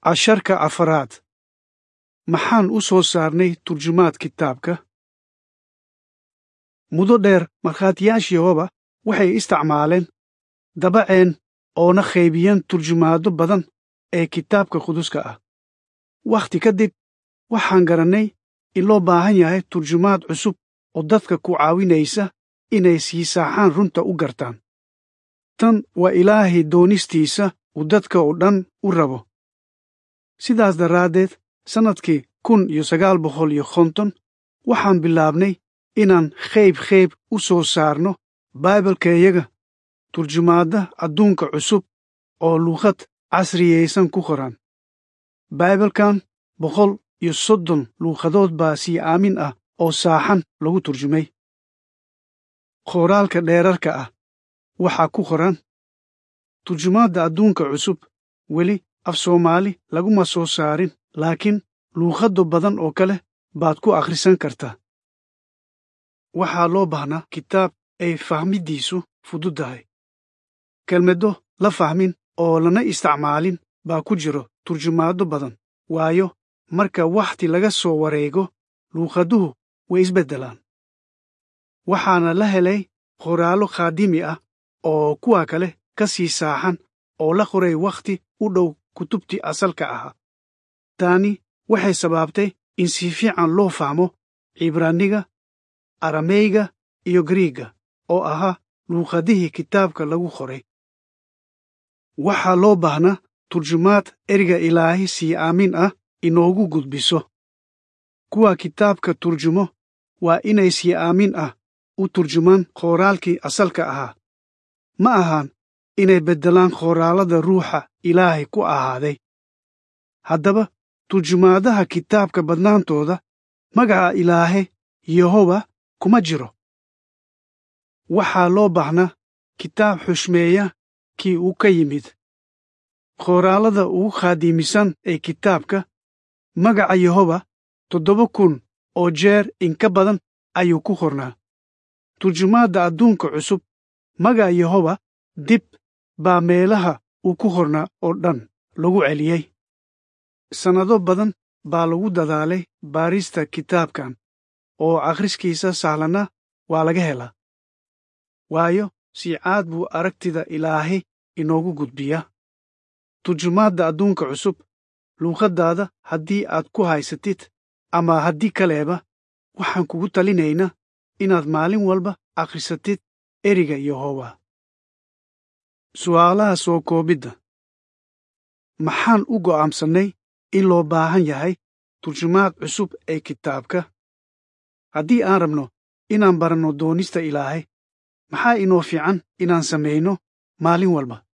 casharka afaraad maxaan u soo saarnay turjumaad kitaabka mudo dheer markhaatiyaashii yehova waxay isticmaaleen dabaceen oona qaybiyeen turjumaado badan ee kitaabka quduska ah wakhti ka dib waxaan garannay in loo baahan yahay turjumaad cusub oo dadka ku caawinaysa inay sii saaxaan runta u gartaan tan waa ilaahay doonistiisa uu dadka oo dhan u rabo sidaas daraaddeed sannadkii kun iyo sagaal boqol iyo konton waxaan bilaabnay inaan qayb qayb u soo saarno baibalkayaga turjumaadda adduunka cusub oo luuqad casriyaysan ku qoran baibalkan boqol iyo soddon luuqadood baa sii aamin ah oo saaxan lagu turjumay qoraalka dheerarka ah waxaa ku qoran turjumaadda adduunka cusub weli af soomaali laguma soo saarin laakiin luuqado badan oo kale baad ku akhrisan kartaa waxaa loo baahnaa kitaab ay fahmiddiisu fududdahay kelmado la fahmin oo lana isticmaalin baa ku jiro turjumaado badan waayo marka wakhti laga soo wareego luuqaduhu way isbeddelaan waxaana la helay qoraallo khaadimi ah oo kuwa kale ka sii saaxan oo la qoray wakhti u dhow kutubtii asalka ahaa taani waxay sababtay in si fiican loo fahmo cibraaniga arameyga iyo griiga oo ahaa luuqadihii kitaabka lagu qoray waxaa loo baahnaa turjumaad eriga ilaahi sii aamin ah inoogu gudbiso kuwa kitaabka turjumo waa inay sii aamin ah u turjumaan qoraalkii asalka ahaa ma ahaan inay beddelaan qoraalada ruuxa ilaahay ku ahaaday haddaba turjumaadaha kitaabka badnaantooda magaca ilaahe yehoba kuma jiro waxaa loo baahnaa kitaab xushmeeya kii uu ka yimid qoraalada ugu khaadiimisan ee kitaabka magaca yehoba toddoba kun oo jeer inka badan ayuu ku qornaa turjumaadda adduunka cusub magaca yehoba dib baa meelaha uu ku qornaa oo dhan lagu celiyey sannado badan baa lagu dadaalay baarista kitaabkan oo akhriskiisa sahlana waa laga helaa waayo si caad buu aragtida ilaahay inoogu gudbiyaa turjumaadda adduunka cusub luuqaddaada haddii aad ku haysatid ama haddii kaleeba waxaan kugu talinaynaa inaad maalin walba akhrisatid eriga yehoba su'aalaha soo koobidda maxaan u go'aamsannay in loo baahan yahay turjumaad cusub ee kitaabka haddii aan rabno inaan baranno doonista ilaahay maxaa inoo fiican inaan samayno maalin walba